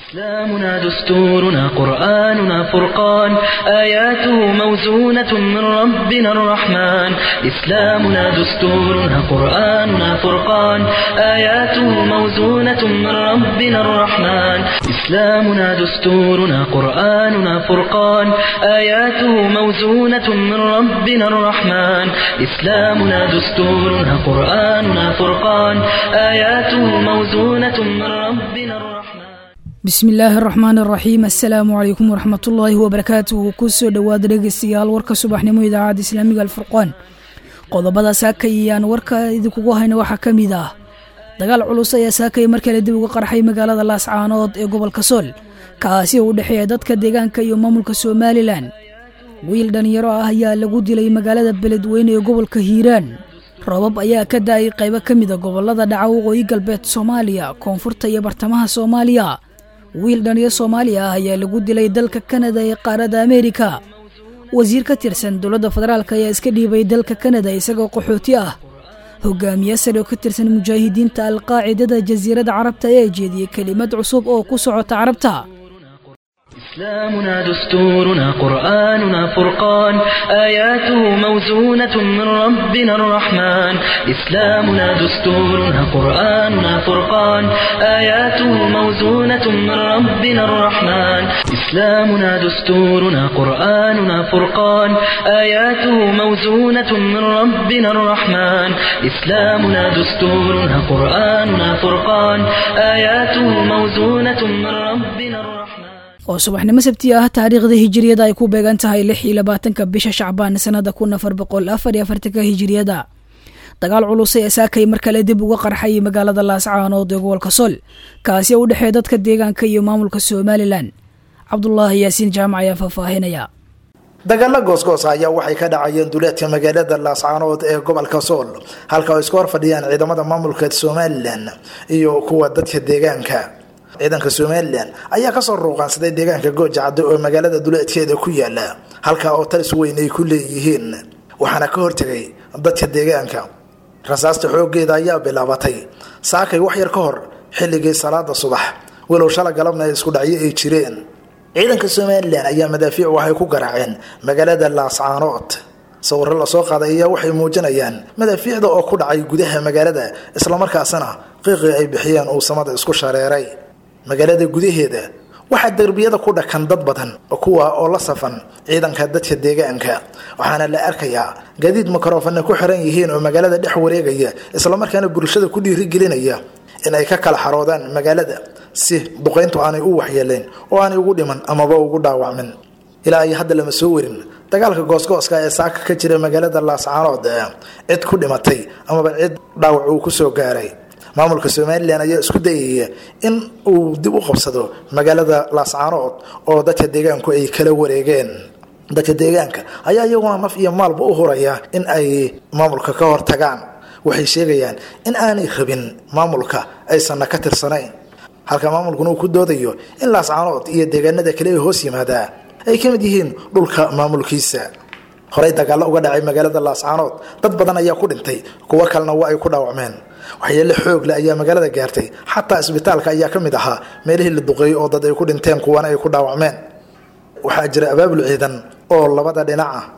إسلامنا دستورنا قرآننا فرقان آياته موزونة من ربنا الرحمن إسلامنا دستورنا قرآننا فرقان آياته موزونة من ربنا الرحمن إسلامنا دستورنا قرآننا فرقان آياته موزونة من ربنا الرحمن إسلامنا دستورنا قرآننا فرقان آياته موزونة من ربنا الرحمن bismi illaahi araxmaan araxiim assalaamu calaykum waraxmatullaahi wabarakaatuhu kusoo dhowaada dhegeystayaal warka subaxnimo idaacadda islaamiga alfurqaan qodobada saakay iyaan warka idinkugu hayna waxaa ka mid ah dagaal culus ayaa saakay mar kale dib uga qarxay magaalada laascaanood ee gobolka sool kaasi oo u dhexeeya dadka deegaanka iyo maamulka somalilan wiil dhallinyaro ah ayaa lagu dilay magaalada beledweyne ee gobolka hiiraan roobab ayaa ka da-ay qaybo ka mida gobolada dhaca waqooyi galbeed soomaaliya koonfurta iyo bartamaha soomaaliya wiil dhaliyo soomaaliya ah ayaa lagu dilay dalka kanada ee qaaradda ameerika wasiir ka tirsan dowladda federaalk ayaa iska dhiibay dalka kanada isagoo qaxooti ah hogaamiye sare oo ka tirsan mujaahidiinta alqaacidada jasiiradda carabta ayaa jeediyey kelimad cusub oo ku socota carabta إسلامنا دستورنا قرآننا فرقان آياته موزونة من ربنا الرحمن إسلامنا دستورنا قرآننا فرقان آياته موزونة من ربنا الرحمن إسلامنا دستورنا قرآننا فرقان آياته موزونة من ربنا الرحمن إسلامنا دستورنا قرآننا فرقان آياته موزونة من ربنا الرحمن oo subaxnimo sabti ah taariikhda hijiriyada ay ku beegan tahay lix iyo labaatanka bisha shacbaan sanada kun afar boqol afar iyo afartanka hijiriyada dagaal culus ee saakay mar kale dib uga qarxay magaalada laascaanood ee gobolka sool kaasi oo u dhexeeya dadka deegaanka iyo maamulka somalilan cabdulaahi yaasiin jaamac ayaa faahfaahinaya dagaalo goosgoos ayaa waxay ka dhacayeen duleedka magaalada laascaanood ee gobolka sool halka oo isku hor fadhiyaan ciidamada maamulka somalilan iyo kuwa dadka deegaanka ciidanka somalilan ayaa kasoo ruuqaansaday deegaanka gooja caddo oo magaalada duleedkeeda ku yaala halkaa oo talis weyn ay ku leeyihiin waxaana ka hortegay dadka deegaanka rasaasta xoogeeda ayaa bilaabatay saakay wax yar ka hor xilligii salaada subax walow shala galabna isku dhacyo ay jireen ciidanka somalilan ayaa madaafiic waxay ku garaaceen magaalada laascaanood sawiro lasoo qaaday ayaa waxay muujinayaan madaafiicda oo ku dhacay gudaha magaalada islamarkaasina qiiqii ay bixiyeen uu samada isku shareeray magaalada gudaheeda waxaa derbiyada ku dhakan dad badan kuwa oo la safan ciidanka dadka deegaanka waxaana la arkayaa gaadiid mikrofana ku xiran yihiin oo magaalada dhex wareegaya islamarkaana bulshada ku dhiirigelinaya in ay ka kala xaroodaan magaalada si duqayntu aanay u waxyeelayn oo aanay ugu dhiman amaba ugu dhaawacmin ilaa ay hadda lama soo warin dagaalka goosgooska ee saaka ka jira magaalada laascaanood cid ku dhimatay amaba cid dhaawac uu kusoo gaaray maamulka somalilan ayaa isku dayaya in uu dib u qabsado magaalada laascaanood oo dadka deegaanku ay kala wareegeen dadka deegaanka ayaa iyaguna naf iyo maalba u huraya in ay maamulka ka hortagaan waxay sheegayaan in aanay rabin maamulka aysanna ka tirsanayn halka maamulkuna uu ku doodayo in laascaanood iyo deegaanada kale ee hoos yimaadaa ay ka mid yihiin dhulka maamulkiisa horey dagaallo uga dhacay magaalada laascaanood dad badan ayaa ku dhintay kuwo kalena waa ay ku dhaawacmeen waxyeele xoogle ayaa magaalada gaartay xataa isbitaalka ayaa ka mid ahaa meelihii la duqeeyey oo dad ay ku dhinteen kuwana ay ku dhaawacmeen waxaa jira abaabul ciidan oo labada dhinac ah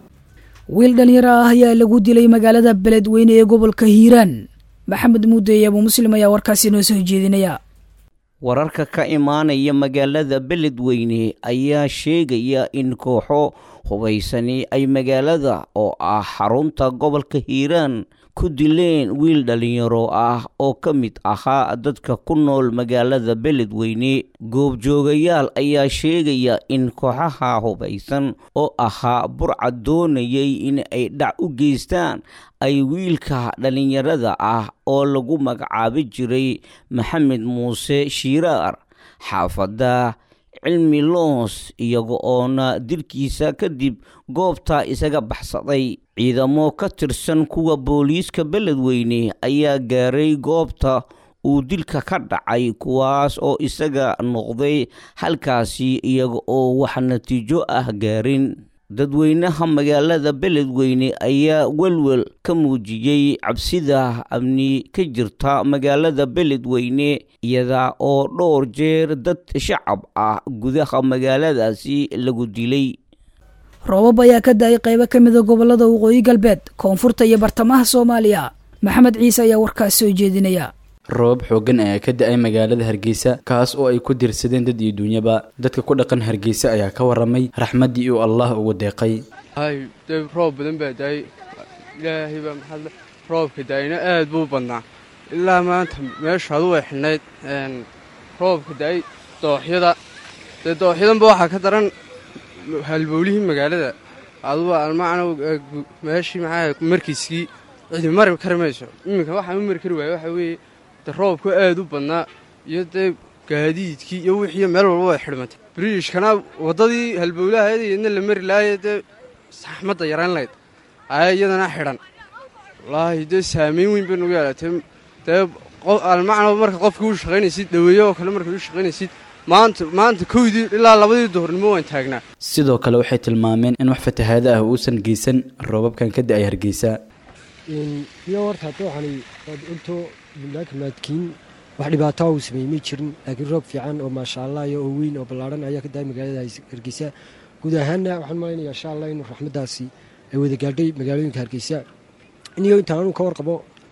wiil dhalinyaro ah ayaa lagu dilay magaalada beledweyne ee gobolka hiiraan maxamed muudeeye abuu muslim ayaa warkaasi noo soo jeedinaya wararka ka imaanaya magaalada beledweyne ayaa sheegaya in kooxo hubaysani ay magaalada oo ah xarunta gobolka hiiraan ku dileen wiil dhalinyaro ah oo ka mid ahaa dadka ku nool magaalada beledweyne goobjoogayaal ayaa sheegaya in kooxaha hubaysan oo ahaa burca doonayay in ay dhac u geystaan ay wiilka dhalinyarada ah oo lagu magacaabi jiray maxamed muuse shiiraar xaafadda cilmi loos iyaga oona dilkiisa kadib goobta isaga baxsaday ciidamo ka tirsan kuwa booliiska beledweyne ayaa gaaray goobta uu dilka ka dhacay kuwaas oo isaga noqday halkaasi iyaga oo wax natiijo ah gaarin dadweynaha magaalada beledweyne ayaa welwel ka muujiyey cabsida amni ka jirta magaalada beledweyne iyada oo dhowr jeer dad shacab ah gudaha magaaladaasi lagu dilay roobab ayaa ka da-ay qaybo ka mida gobolada waqooyi galbeed koonfurta iyo bartamaha soomaaliya maxamed ciise ayaa warkaas soo jeedinaya roobab xooggan ayaa ka da-ay magaalada hargeysa kaas oo ay ku dirsadeen dad iyo duunyaba dadka ku dhaqan hargeysa ayaa ka waramay raxmaddii uu allah ugu deeqay hay dee roob badan baa daayay ilaahay baa maxaad roobka daayina aad buu badnaa ilaa maanta meeshu adu way xidhnayd roobka daayay dooxyada dee dooxyadanba waxaa ka daran halbowlihii magaalada aduba almacna meeshii maxaa markiiskii cidi mari kari mayso iminka waxaan u mari kari waaya waxaa weeye de roobku aad u badnaa iyo dee gaadiidkii iyo wixii meel walba way xidhmatay biriishkana waddadii halbowlahayd iyadna la mari lahaye dee saxmadda yarayn layd ayaa iyadana xidhan wallaahi dee saamayn weyn bay nagu yeelatay dee almacna marka qofkii u shaqaynaysid dhaweeye oo kale markaad u shaqaynaysid maanta maanta kowdii ilaa labadii duhurnimo waan taagnaa sidoo kale waxay tilmaameen in wax fatahaado ah uusan geysan roobabkan ka da-ay hargeysa iyo horta dooxani waad ogto maadkiin wax dhibaataa uu sameeyey may jirin laakiin roob fiican oo maasha allah iyo oo weyn oo ballaarhan ayaa ka daay magaalada hargeysa guud ahaanna waxaan malaynayaa insha allah in raxmaddaasi ay wada gaadhay magaalooyinka hargeysa iniyo intaan anuu ka warqabo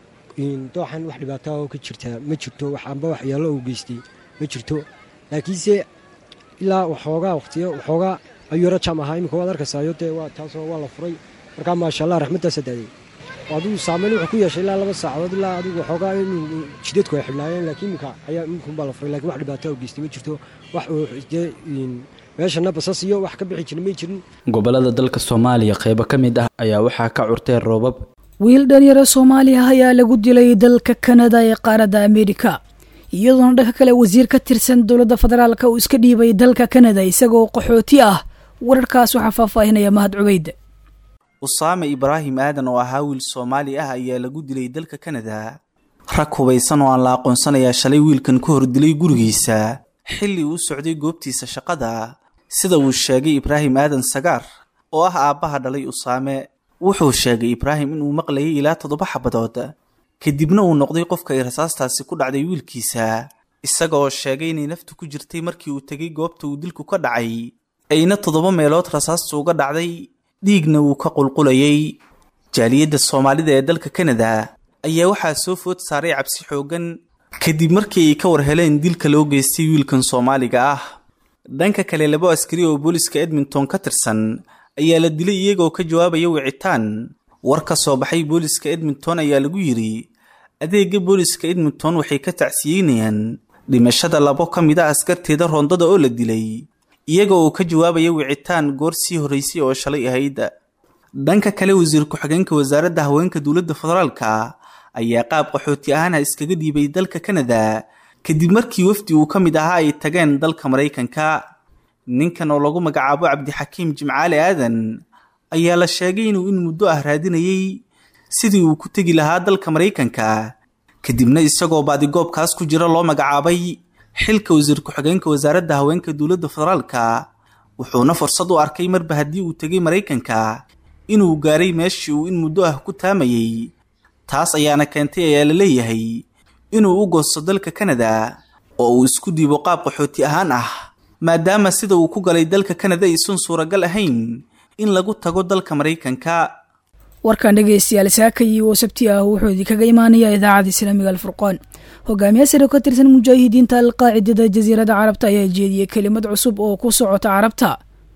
dooxan wax dhibaataa oo ka jirtaa ma jirto wax amba waxyaalo uu geystay ma jirto laakiinse ilaa waxoogaa waqtiyo waxoogaa ayuu yaro jam ahaa iminka waad arkaysayo dee waa taasoo waa la furay markaa maasha allah raxmaddaasa daaday adigu saamayn wuxuu ku yeeshay ilaa laba saacadood ilaa adigu waxoogaa inuu jidadku ay xidhnaayeen laakiin iminka ayaa iminkunbaa la furay lakin wax dhibaataa u geystay ma jirto wax dee meeshana basas iyo wax ka bixi jirin may jirin gobolada dalka soomaaliya qaybo ka mid ah ayaa waxaa ka curtay roobab wiil dhalinyaro soomaaliya ayaa lagu dilay dalka kanada ee qaaradda ameerika iyadoona dhanka kale wasiir ka tirsan dowladda federaalka uu iska dhiibay dalka kanada isagoo qaxooti ah wararkaas waxaa faahfaahinaya mahad cubeyd usaame ibraahim aadan oo ahaa wiil soomaali ah ayaa lagu dilay dalka kanada rag hubaysan oo aan la aqoonsanayaa shalay wiilkan ka hor dilay gurigiisa xilli uu socday goobtiisa shaqada sida uu sheegay ibraahim aadan sagaar oo ah aabbaha dhalay usaame wuxuu sheegay ibraahim inuu maqlayay ilaa toddoba xabadood kadibna uu noqday qofka ay rasaastaasi ku dhacday wiilkiisa isaga oo sheegay inay naftu ku jirtay markii uu tegay goobta uu dilku ka dhacay ayna toddoba meelood rasaastu uga dhacday dhiigna wuu ka qulqulayay jaaliyadda soomaalida ee dalka kanada ayaa waxaa soo food saaray cabsi xooggan kadib markii ay ka war heleen dilka loo geystay wiilkan soomaaliga ah dhanka kale labo askari oo booliska edmonton ka tirsan ayaa la dilay iyagoo ka jawaabaya wicitaan war ka soo baxay booliska edmonton ayaa lagu yidhi adeega booliska edmonton waxay ka tacsiyeynayaan dhimashada labo ka mid a askarteeda roondada oo la dilay iyaga oo ka jawaabaya wicitaan goor sii horraysay oo shalay ahayd dhanka kale wasiir ku-xigeenka wasaaradda haweenka dowladda federaalka ayaa qaab qaxooti ahaana iskaga dhiibay dalka kanada kadib markii wafdi uu ka mid ahaa ay tageen dalka maraykanka ninkan oo lagu magacaabo cabdixakiim jimcaale aadan ayaa la sheegay inuu in muddo ah raadinayay sidii uu ku tegi lahaa dalka maraykanka kadibna isagoo baadigoobkaas ku jira loo magacaabay xilka wasiir ku-xigeenka wasaaradda haweenka dowladda federaalka wuxuuna fursad u arkay marba haddii uu tegay maraykanka inuu gaaray meeshii uu in muddo ah ku taamayay taas ayaana keentay ayaa la leeyahay inuu u goosto dalka kanada oo uu isku dhiibo qaab qaxooti ahaan ah maadaama sida uu ku galay dalka kanada aysan suuragal ahayn in lagu tago dalka maraykanka warkan dhegeystayaal saakay oo sabti ah wuxuu idinkaga imaanayaa idaacadda islaamiga alfurqaan hogaamiye sare ka tirsan mujaahidiinta alqaacidada jasiiradda carabta ayaa jeediyey kelimad cusub oo ku socota carabta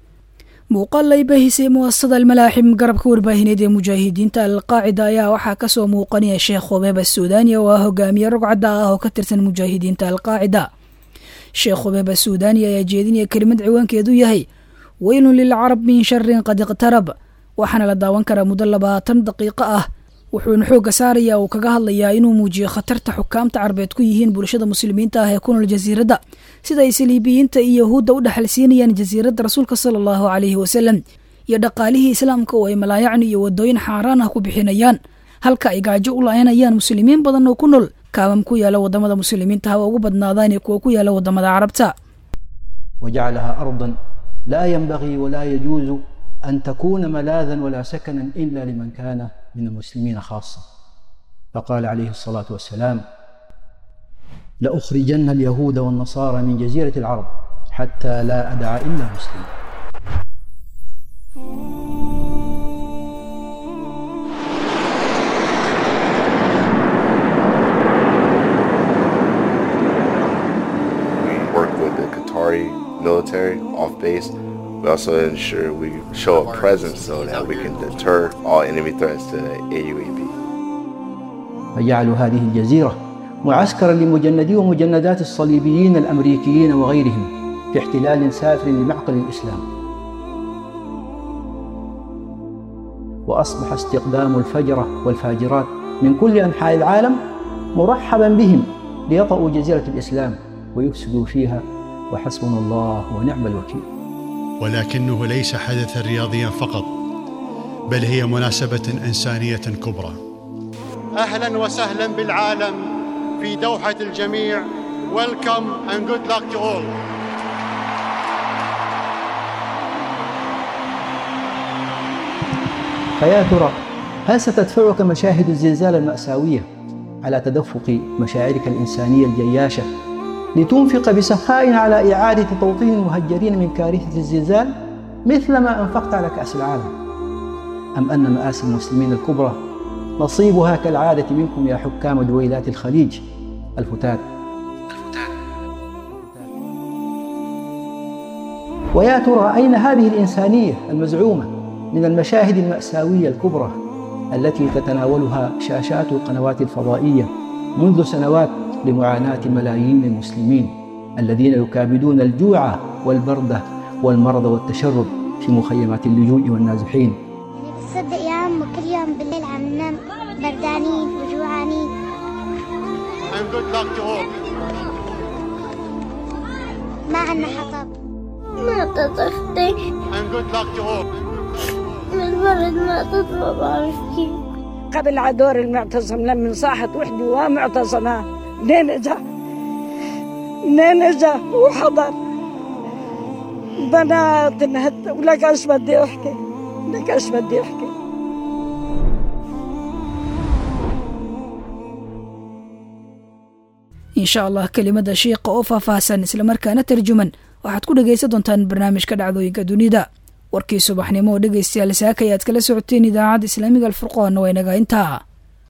muuqaal ay baahisay muasasada almalaaxim garabka warbaahineed ee mujaahidiinta alqaacida ayaa waxaa kasoo muuqanaya sheekh khubeeba suudaani oo ah hogaamiye rogcadda ah oo ka tirsan mujaahidiinta alqaacida sheekh khubeeba suudaani ayaa jeedinaya kelimad ciwaankeedu yahay weylun lilcarab min sharin qad iqtarab waxaana la daawan karaa muddo labaatan daqiiqo ah wuxuuna xoogga saaraya uu kaga hadlayaa inuu muujiyo khatarta xukaamta carbeed ku yihiin bulshada muslimiinta ah ee ku nool jasiiradda sida ay saliibiyiinta iyo yahuudda u dhexalsiinayaan jasiiradda rasuulka sala allahu calayhi wasalam iyo dhaqaalihii islaamka oo ay malaayacni iyo wadooyin xaaraan ah ku bixinayaan halka ay gaajo u la-aynayaan muslimiin badan oo ku nool kaamam ku yaala wadamada muslimiinta haba ugu badnaadaan ee kuwa ku yaala wadamada carabta وجعلها أرضا لا ينبغي ولا يجوز أن تكون ملاذا ولا سكنا إلا لمن كان من المسلمين خاصة فقال عليه الصلاة والسلام لأخرجن اليهود والنصارى من جزيرة العرب حتى لا أدع إلا مسلم We work with the Qatari military off base. We also ensure we show a presence so that we can deter all enemy threats to the AUAB. فجعلوا هذه الجزيرة معسكرا لمجندي ومجندات الصليبيين الأمريكيين وغيرهم في احتلال سافر لمعقل الإسلام وأصبح استقدام الفجرة والفاجرات من كل أنحاء العالم مرحبا بهم ليطأوا جزيرة الإسلام ويفسدوا فيها وحسبنا الله ونعم الوكيل ولكنه ليس حدثا رياضيا فقط بل هي مناسبة إنسانية كبرى اهلا وسهلا بالعالم في دوحه الجميع welcome and good luck to all فيا ترى هل ستدفعك مشاهد الزلزال المأساوية على تدفق مشاعرك الإنسانية الجياشة لتنفق بسخاء على إعادة توطين المهجرين من كارثة الزلزال مثل ما أنفقت على كأس العالم أم أن مآسي المسلمين الكبرى نصيبها كالعادة منكم يا حكام دويلات الخليج الفتات ويا ترى أين هذه الإنسانية المزعومة من المشاهد المأساوية الكبرى التي تتناولها شاشات القنوات الفضائية منذ سنوات لمعاناة ملايين المسلمين الذين يكابدون الجوع والبردة والمرض والتشرد في مخيمات اللجوء والنازحين تصدق يا عم كل يوم بالليل عم ننام بردانين وجوعانين and good luck to all ما عنا حطب ما تطختي and good luck to all من برد ما تطلع بعرف كيف قبل عدور المعتصم لما صاحت وحدي ومعتصمة منين اجا منين اجا وحضر بنات انهت ولك ايش بدي احكي لك ايش بدي احكي insha allah kelimada shiiqa oo faahfaahsan islamarkaana tarjuman waxaad ku dhegaysan doontaan barnaamijka dhacdooyinka dunida warkii subaxnimo oo dhegaystayaal saaka ayaad kala socoteen idaacadda islaamiga alfurqoonna waa inaga intaa